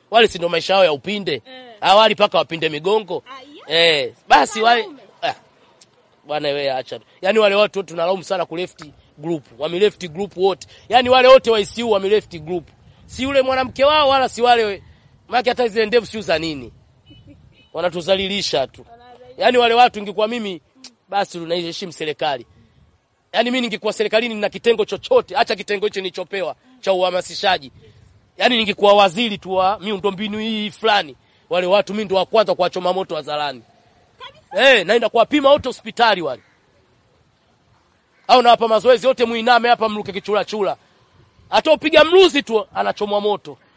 wale si ndio maisha yao ya upinde awali paka wapinde migongo eh, basi wale ah, bwana wewe acha yani wale watu wote tunalaumu sana ku left group wame left group wote yani wale wote wa ICU wame left group si yule mwanamke wao wala si wale maana hata zile ndevu siu za nini wanatuzalilisha tu yani wale watu ingekuwa mimi basi tunaiheshimu serikali yani mimi ningekuwa serikalini na kitengo chochote acha kitengo hicho nilichopewa cha uhamasishaji yani ningekuwa waziri tu wa miundombinu hii fulani wale watu mimi ndo wa kwanza kuwachoma moto wazalani eh naenda kuwapima wote hospitali wale au nawapa mazoezi yote muiname hapa mruke kichula chula hata upiga mluzi tu anachomwa moto